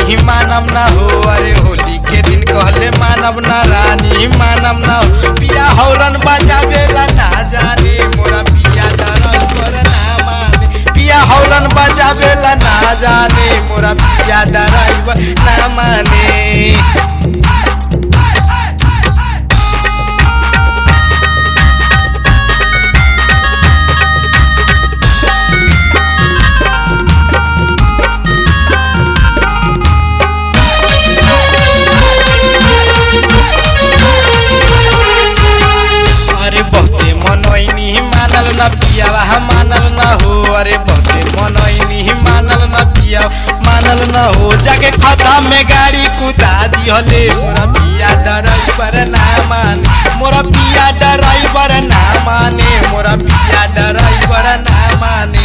रानी मानम ना हो अरे होली के दिन कहले मानव ना रानी मानम ना हो पिया हौरन बजावेला ना जाने मोरा पिया डरल पर ना माने पिया हौरन बजावेला ना जाने मोरा पिया डराइवर ना माने अरे बहुते मनोइनी मानल न पियावा मानल न हो अरे बहुते मनोइनी मानल न पिया मानल न हो जाके खता में गाड़ी कुदा दिहले मोरा पिया ड्राइवर ना माने मोरा पिया ड्राइवर ना माने मोरा पिया ड्राइवर ना माने